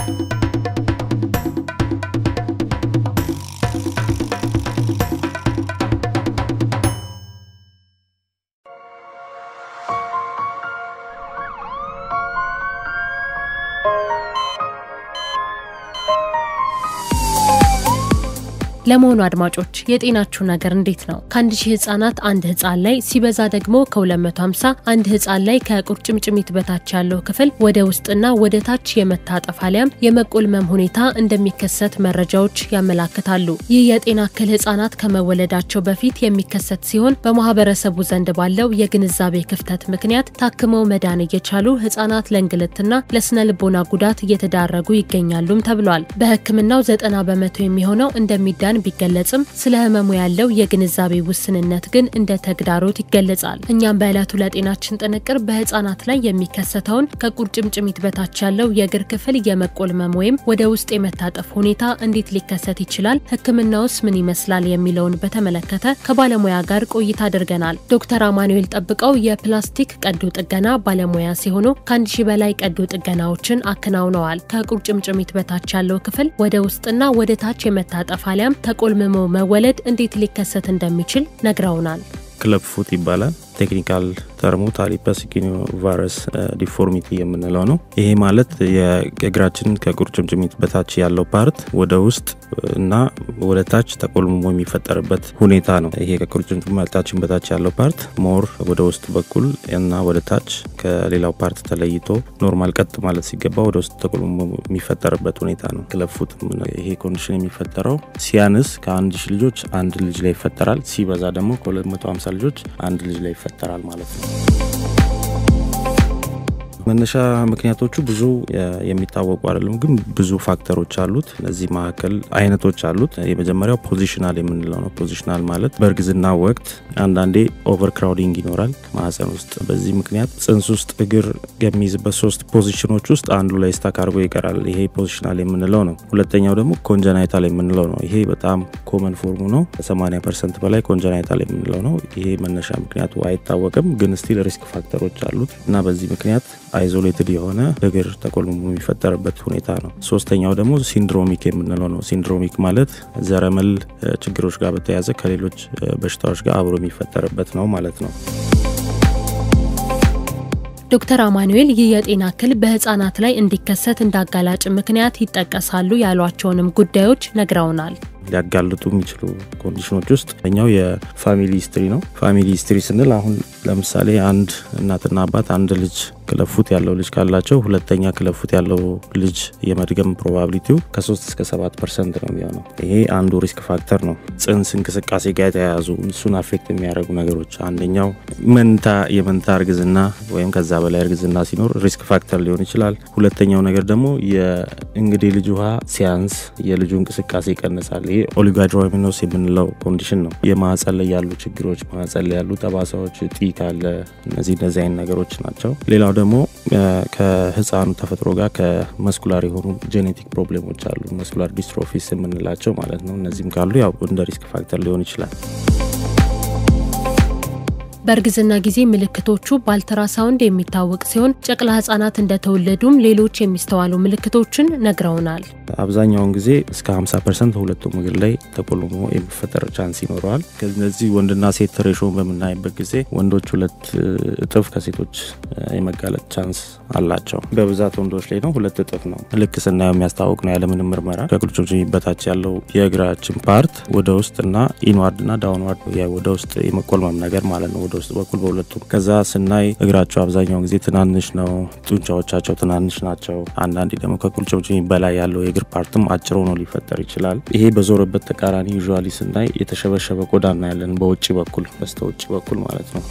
ለመሆኑ አድማጮች የጤናችሁ ነገር እንዴት ነው? ከአንድ ሺህ ህጻናት አንድ ህጻን ላይ ሲበዛ ደግሞ ከ250 አንድ ህጻን ላይ ከቁርጭምጭሚት በታች ያለው ክፍል ወደ ውስጥና ወደ ታች የመታጠፍ አሊያም የመቆልመም ሁኔታ እንደሚከሰት መረጃዎች ያመላክታሉ። ይህ የጤና እክል ህጻናት ከመወለዳቸው በፊት የሚከሰት ሲሆን በማህበረሰቡ ዘንድ ባለው የግንዛቤ ክፍተት ምክንያት ታክመው መዳን እየቻሉ ህጻናት ለእንግልትና ለስነ ልቦና ጉዳት እየተዳረጉ ይገኛሉም ተብሏል። በህክምናው ዘጠና በመቶ የሚሆነው እንደሚዳን ቢገለጽም ስለ ህመሙ ያለው የግንዛቤ ውስንነት ግን እንደ ተግዳሮት ይገለጻል። እኛም በዕለቱ ለጤናችን ጥንቅር በህፃናት ላይ የሚከሰተውን ከቁርጭምጭሚት በታች ያለው የእግር ክፍል የመቆልመም ወይም ወደ ውስጥ የመታጠፍ ሁኔታ እንዴት ሊከሰት ይችላል፣ ህክምናውስ ምን ይመስላል የሚለውን በተመለከተ ከባለሙያ ጋር ቆይታ አድርገናል። ዶክተር አማኑኤል ጠብቀው የፕላስቲክ ቀዶ ጥገና ባለሙያ ሲሆኑ ከአንድ ሺህ በላይ ቀዶ ጥገናዎችን አከናውነዋል። ከቁርጭምጭሚት በታች ያለው ክፍል ወደ ውስጥና ወደ ታች የመታጠፍ አሊያም ተቆልምሞ መወለድ እንዴት ሊከሰት እንደሚችል ነግረውናል። ክለብ ፉት ይባላል። ቴክኒካል ተርሙ ታሊፐስ ቫይረስ ዲፎርሚቲ የምንለው ነው። ይሄ ማለት የእግራችን ከቁርጭምጭሚት በታች ያለው ፓርት ወደ ውስጥ እና ወደ ታች ተቆልምሞ የሚፈጠርበት ሁኔታ ነው። ይሄ ከቁርጭምጭሚታችን በታች ያለው ፓርት ሞር ወደ ውስጥ በኩል እና ወደ ታች ከሌላው ፓርት ተለይቶ ኖርማል ቀጥ ማለት ሲገባ ወደ ውስጥ ተቆልምሞ የሚፈጠርበት ሁኔታ ነው ክለብ ፉት። ይሄ ኮንዲሽን የሚፈጠረው ሲያንስ ከአንድ ሺህ ልጆች አንድ ልጅ ላይ ይፈጠራል። ሲበዛ ደግሞ ከ250 ልጆች አንድ ልጅ ላይ ይፈጠራል ማለት ነው። መነሻ ምክንያቶቹ ብዙ የሚታወቁ አይደለም፣ ግን ብዙ ፋክተሮች አሉት። እነዚህ መካከል አይነቶች አሉት። የመጀመሪያው ፖዚሽናል የምንለው ነው። ፖዚሽናል ማለት በእርግዝና ወቅት አንዳንዴ ኦቨር ክራውዲንግ ይኖራል ማህፀን ውስጥ። በዚህ ምክንያት ጽንስ ውስጥ እግር የሚይዝበት ሶስት ፖዚሽኖች ውስጥ አንዱ ላይ ስታክ አድርጎ ይቀራል። ይሄ ፖዚሽናል የምንለው ነው። ሁለተኛው ደግሞ ኮንጀናይታል የምንለው ነው። ይሄ በጣም ኮመን ፎርሙ ነው። ከ80 ፐርሰንት በላይ ኮንጀናይታል የምንለው ነው። ይሄ መነሻ ምክንያቱ አይታወቅም፣ ግን ስቲል ሪስክ ፋክተሮች አሉት እና በዚህ ምክንያት አይዞሌትድ የሆነ እግር ተቆልሞ የሚፈጠርበት ሁኔታ ነው። ሶስተኛው ደግሞ ሲንድሮሚክ የምንለው ነው። ሲንድሮሚክ ማለት ዘረመል ችግሮች ጋር በተያያዘ ከሌሎች በሽታዎች ጋር አብሮ የሚፈጠርበት ነው ማለት ነው። ዶክተር አማኑኤል ይህ የጤና እክል በህፃናት ላይ እንዲከሰት እንዳጋላጭ ምክንያት ይጠቀሳሉ ያሏቸውንም ጉዳዮች ነግረውናል። ሊያጋልጡ የሚችሉ ኮንዲሽኖች ውስጥ ኛው የፋሚሊ ሂስትሪ ነው። ፋሚሊ ሂስትሪ ስንል አሁን ለምሳሌ አንድ እናትና አባት አንድ ልጅ ክለፉት ያለው ልጅ ካላቸው ሁለተኛ ክለፉት ያለው ልጅ የመድገም ፕሮባቢሊቲው ከ3 እስከ 7 ፐርሰንት ነው የሚሆነው። ይሄ አንዱ ሪስክ ፋክተር ነው። ጽንስ እንቅስቃሴ ጋር የተያያዙ እሱን አፌክት የሚያደርጉ ነገሮች አንደኛው መንታ የመንታ እርግዝና ወይም ከዛ በላይ እርግዝና ሲኖር ሪስክ ፋክተር ሊሆን ይችላል። ሁለተኛው ነገር ደግሞ የእንግዴ ልጅ ውሃ ሲያንስ የልጁ እንቅስቃሴ ይቀንሳል። ይሄ ኦሊጋድሮሚኖስ የምንለው ኮንዲሽን ነው። የማህፀን ላይ ያሉ ችግሮች፣ ማህፀን ላይ ያሉ ጠባሳዎች፣ እጢ ካለ እነዚህ እነዚህ አይነት ነገሮች ናቸው። ሌላው ደግሞ ከህፃኑ ተፈጥሮ ጋር ከመስኩላር የሆኑ ጄኔቲክ ፕሮብሌሞች አሉ። መስኩላር ዲስትሮፊስ የምንላቸው ማለት ነው። እነዚህም ካሉ ያው እንደ ሪስክ ፋክተር ሊሆን ይችላል። በእርግዝና ጊዜ ምልክቶቹ በአልትራሳውንድ የሚታወቅ ሲሆን ጨቅላ ህጻናት እንደተወለዱም ሌሎች የሚስተዋሉ ምልክቶችን ነግረውናል። አብዛኛውን ጊዜ እስከ 50 ፐርሰንት ሁለቱም እግር ላይ ተቆልሞ የሚፈጠር ቻንስ ይኖረዋል። ከነዚህ ወንድና ሴት ሬሾን በምናይበት ጊዜ ወንዶች ሁለት እጥፍ ከሴቶች የመጋለጥ ቻንስ አላቸው። በብዛት ወንዶች ላይ ነው፣ ሁለት እጥፍ ነው። ልክ ስናየው የሚያስታውቅ ነው ያለምንም ምርመራ። ከቁርጭምጭሚት በታች ያለው የእግራችን ፓርት ወደ ውስጥ እና ኢንዋርድ እና ዳውንዋርድ ወደ ውስጥ የመቆልመም ነገር ማለት ነው ውስጥ በኩል በሁለቱም። ከዛ ስናይ እግራቸው አብዛኛውን ጊዜ ትናንሽ ነው፣ ጡንቻዎቻቸው ትናንሽ ናቸው። አንዳንዴ ደግሞ ከቁርጭምጭሚት በላይ ያለው የእግር ፓርትም አጭር ሆኖ ሊፈጠር ይችላል። ይሄ በዞረበት ተቃራኒ ዩዥዋሊ ስናይ የተሸበሸበ ቆዳ እናያለን፣ በውጭ በኩል በስተ ውጭ በኩል ማለት ነው።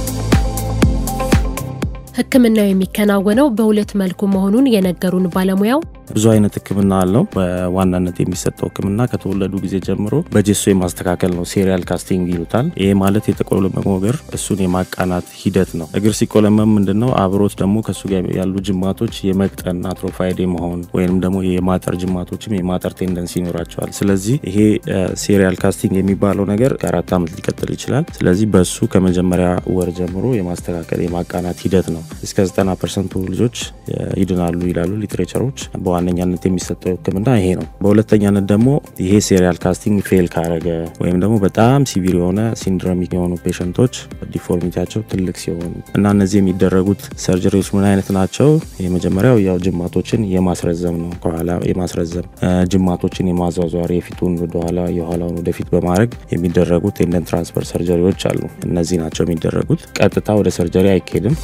ሕክምናው የሚከናወነው በሁለት መልኩ መሆኑን የነገሩን ባለሙያው ብዙ አይነት ህክምና አለው። በዋናነት የሚሰጠው ህክምና ከተወለዱ ጊዜ ጀምሮ በጀሶ የማስተካከል ነው። ሴሪያል ካስቲንግ ይሉታል። ይሄ ማለት የተቆለመመው እግር እሱን የማቃናት ሂደት ነው። እግር ሲቆለመም ምንድነው አብሮት ደግሞ ከሱ ጋር ያሉ ጅማቶች የመቅጠን አትሮፋይድ የመሆን ወይም ደግሞ የማጠር ጅማቶችም የማጠር ቴንደንሲ ይኖራቸዋል። ስለዚህ ይሄ ሴሪያል ካስቲንግ የሚባለው ነገር ከአራት ዓመት ሊቀጥል ይችላል። ስለዚህ በሱ ከመጀመሪያ ወር ጀምሮ የማስተካከል የማቃናት ሂደት ነው። እስከ 90 ፐርሰንቱ ልጆች ይድናሉ ይላሉ ሊትሬቸሮች። በዋነኛነት የሚሰጠው ሕክምና ይሄ ነው። በሁለተኛነት ደግሞ ይሄ ሴሪያል ካስቲንግ ፌል ካረገ ወይም ደግሞ በጣም ሲቪር የሆነ ሲንድሮሚክ የሆኑ ፔሸንቶች ዲፎርሚቲያቸው ትልቅ ሲሆኑ እና እነዚህ የሚደረጉት ሰርጀሪዎች ምን አይነት ናቸው? የመጀመሪያው ያው ጅማቶችን የማስረዘም ነው። ከኋላ የማስረዘም ጅማቶችን የማዟዟር የፊቱን ወደኋላ የኋላውን ወደፊት በማድረግ የሚደረጉ ቴንደን ትራንስፈር ሰርጀሪዎች አሉ። እነዚህ ናቸው የሚደረጉት። ቀጥታ ወደ ሰርጀሪ አይኬድም።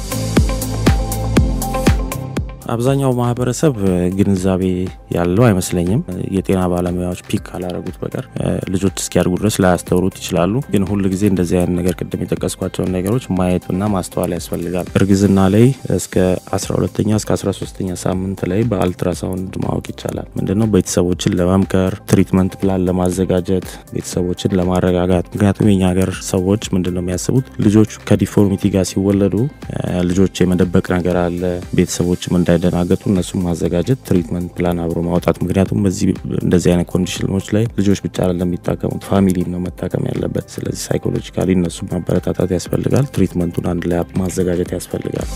አብዛኛው ማህበረሰብ ግንዛቤ ያለው አይመስለኝም። የጤና ባለሙያዎች ፒክ ካላረጉት በቀር ልጆች እስኪያድጉ ድረስ ላያስተውሉት ይችላሉ። ግን ሁል ጊዜ እንደዚህ አይነት ነገር ቅድም የጠቀስኳቸውን ነገሮች ማየትና ማስተዋል ያስፈልጋል። እርግዝና ላይ እስከ 12ኛ እስከ 13ኛ ሳምንት ላይ በአልትራሳውንድ ማወቅ ይቻላል። ምንድነው ቤተሰቦችን ለመምከር ትሪትመንት ፕላን ለማዘጋጀት ቤተሰቦችን ለማረጋጋት። ምክንያቱም የኛ ሀገር ሰዎች ምንድነው የሚያስቡት ልጆች ከዲፎርሚቲ ጋር ሲወለዱ ልጆች የመደበቅ ነገር አለ ቤተሰቦችም እንዳይደናገጡ እነሱም ማዘጋጀት ትሪትመንት ፕላን አብሮ ማውጣት። ምክንያቱም በዚህ እንደዚህ አይነት ኮንዲሽኖች ላይ ልጆች ብቻ አይደለም የሚታከሙት ፋሚሊም ነው መታከም ያለበት። ስለዚህ ሳይኮሎጂካሊ እነሱ ማበረታታት ያስፈልጋል። ትሪትመንቱን አንድ ላይ ማዘጋጀት ያስፈልጋል።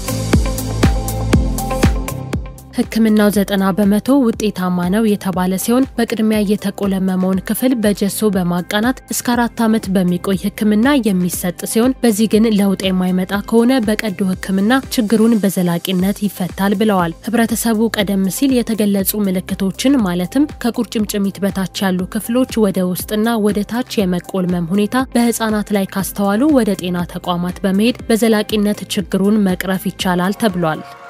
ሕክምናው ዘጠና በመቶ ውጤታማ ነው የተባለ ሲሆን በቅድሚያ የተቆለመመውን ክፍል በጀሶ በማቃናት እስከ አራት ዓመት በሚቆይ ሕክምና የሚሰጥ ሲሆን በዚህ ግን ለውጥ የማይመጣ ከሆነ በቀዶ ሕክምና ችግሩን በዘላቂነት ይፈታል ብለዋል። ህብረተሰቡ ቀደም ሲል የተገለጹ ምልክቶችን ማለትም ከቁርጭምጭሚት በታች ያሉ ክፍሎች ወደ ውስጥና ወደ ታች የመቆልመም ሁኔታ በህፃናት ላይ ካስተዋሉ ወደ ጤና ተቋማት በመሄድ በዘላቂነት ችግሩን መቅረፍ ይቻላል ተብሏል።